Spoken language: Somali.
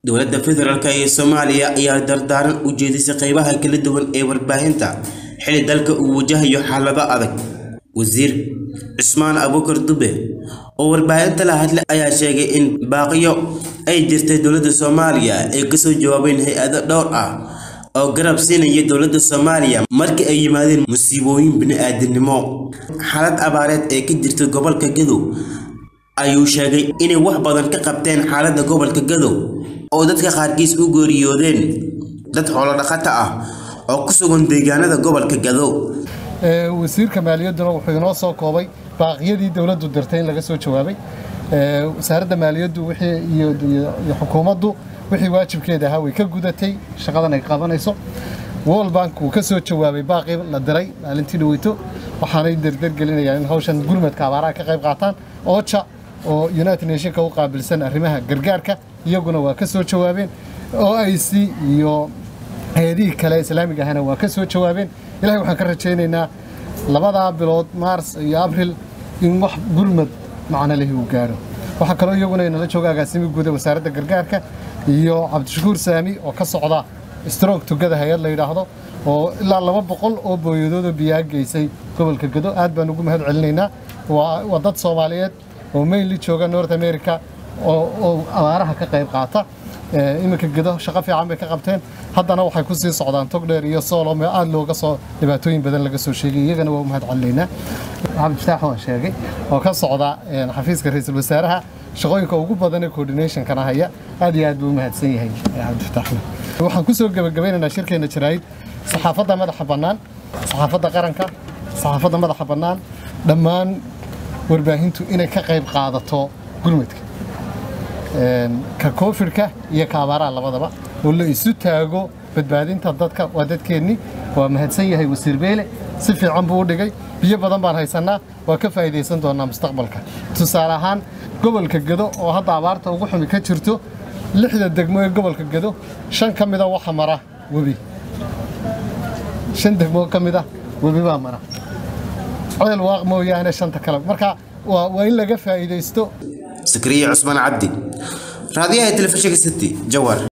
dowladda federaalk ee soomaaliya ayaa dardaaran u jeedisay qaybaha kala duwan ee warbaahinta xili dalka uu wajahayo xaalado adag wasiir cusmaan abuukar dube oo warbaahinta la hadlay ayaa sheegay in baaqiyo ay jirtay dowladda soomaaliya ay kasoo jawaabeen hay-ado dhowr ah oo garab siinaya dowladda soomaaliya markii ay yimaadeen musiibooyin bini-aadamnimo xaalad abaareed ee ka jirta gobolka gadow ayuu sheegay inay wax badan ka qabteen xaaladda gobolka gadow oo dadka qaarkiis u geeriyoodeen dad xoolo dhaqata ah oo ku sugan deegaanada gobolka gadow wasiirka maaliyadduna wuxuu inoo soo koobay baaqyadii dowladdu dirtay in laga soo jawaabay wasaaradda maaliyaddu iyo xukuumaddu wixii waajibkeeda ahaa way ka gudatay shaqadan ay qabanayso world bank wuu ka soo jawaabay baaqii la diray maalintii dhaweyto waxaanay derdergelinayaan in hawshan gurmadka abaaraha ka qayb qaataan oja oo united nationka u qaabilsan arrimaha gargaarka iyaguna waa ka soo jawaabeen o i c iyo hay-adihii kale islaamiga ahana waa ka soo jawaabeen ilahay waxaan ka rajaynaynaa labadaa bilood maars iyo abril in wax gurmad macno lehi uu gaadho waxaa kaloo iyaguna inala jooga agaasimi guuda wasaaradda gargaarka iyo cabdishakuur saami oo ka socda strong tugada hay-ad la yidhaahdo oo ilaa laba boqol oo booyadoodoo biyaa geysay gobolka gado aad baan ugu mahad celinaynaa waa dad soomaaliyeed oo mainly jooga north america oo abaaraha ka qayb qaata iminka gedo shaqo fiican bay ka qabteen haddana waxay ku sii socdaan togdheer iyo soolome aad looga soo dhibaatooyin badan laga soo sheegay iyagana waa u mahad celinaynaa cabdifataax waan sheegay oo ka socda xafiiska ra-iisul wasaaraha shaqooyinka ugu badan ee coordinationkana haya aad iyo aad buu u mahadsan yahay cabdifataaxna waxaan ku soo gebagabaynaynaa shirkeenna jaraa'id saxaafadda madaxa bannaan saxaafadda qaranka saxaafadda madaxa bannaan dhammaan warbaahintu inay ka qayb qaadato gurmadka ka koofidhka iyo ka abaaraha labadaba oo la isu taago badbaadinta dadka waa dadkeennii waa mahadsan yahay wasiir beele si fiican buu u dhigay biyo badan baan haysannaa waa ka faa'iidaysan doonaa mustaqbalka tusaale ahaan gobolka gado oo hadda abaarta ugu xumi ka jirto lixda degmo ee gobolka gado shan ka mida waxa mara webi shan degmo ka mida webi baa mara ceel waaq mooyaane shanta kale marka waa in laga faa'iidaysto sakriya cusmaan cabdi raadiyaha telefishinka city jawar